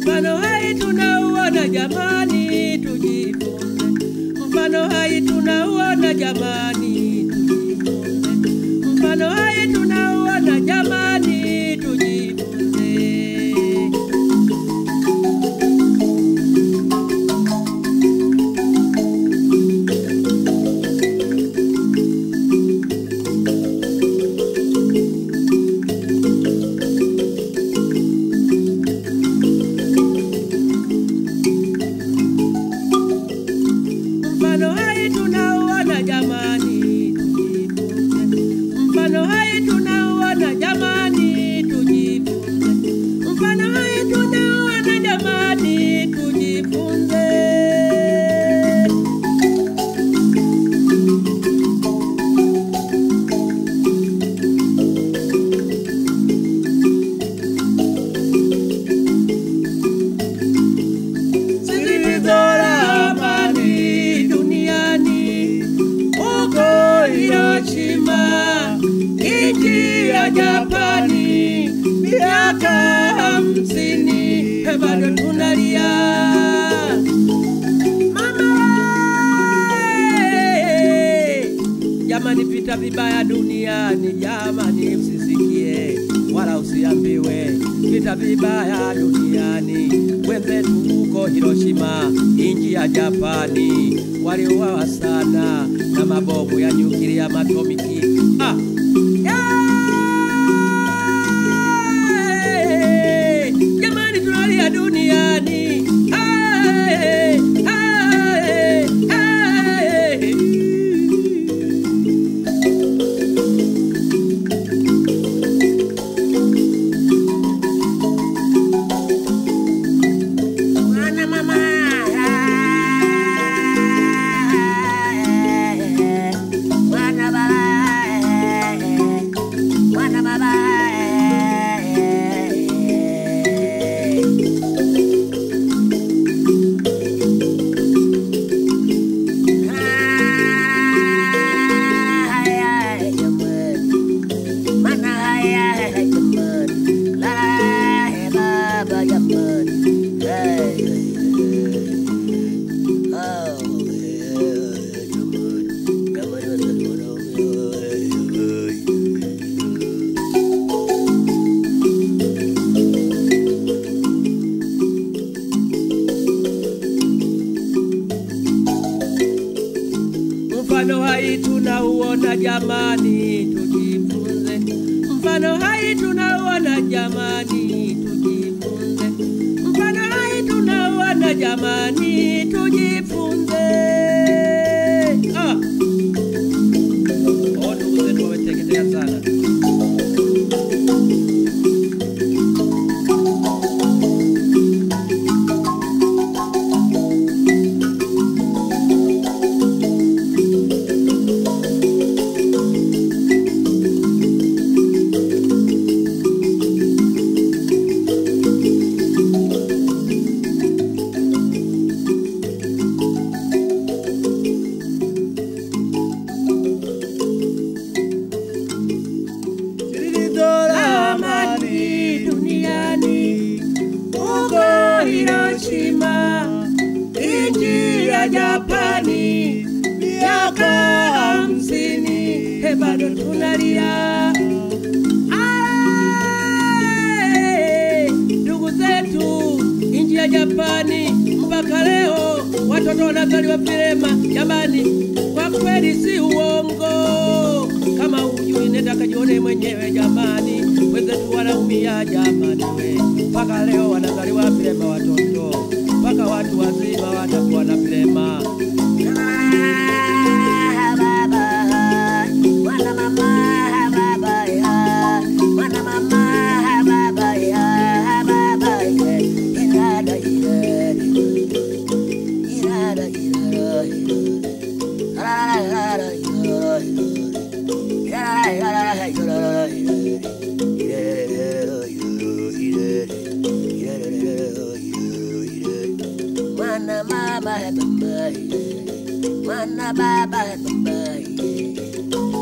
Mfano hai tunauona jamani, tujifunze. Mfano hai tunauona jamani, tujifunze. Mfano hai tunauona jamani, tujifunze. Mfano hai tunauona jamani, tujifunze. Mfano hai tunauona jamani, tujifunze. Mfano hai tunauona jamani, tujifunze. zilizola amani duniani huko Hiroshima, nchi ya Japani, miaka hamsini bado tunalia mama we! Jamani, vita vibaya duniani, jamani, msisikie wala usiambiwe, vita vibaya duniani. Wenzetu huko Hiroshima, nchi ya Japani, waliuawa sana na mabomu ya nyuklia matomiki. Ah. Hey! Jamani, tunalia duniani. Hey! Hey! Hey! Mwana mama, mwana baba, mwana baba. Haya jamani, mana haya jamani, la baba jamani. Hey, oh, yeah, jamani, jamani, Mfano hai tunauona jamani, tujifunze. Mfano hai tunauona jamani, tujifunze. Mfano hai tunauona jamani, tujifunze. Ah. Oh, ndugu zetu wameteketea sana. zilizola amani duniani huko Hiroshima, nchi ya Japani, miaka hamsini he bado tunalia. Ai, Ndugu zetu nchi ya Japani, mpaka leo watoto wanazaliwa vilema. Jamani, kwa kweli si uongo. Kama hujui nenda kajione mwenyewe jamani, wenzetu wanaumia jamani, we mpaka leo wanazaliwa vilema watoto, mpaka watu wazima wanakuwa na vilema. Mana mama baba, mana baba baba,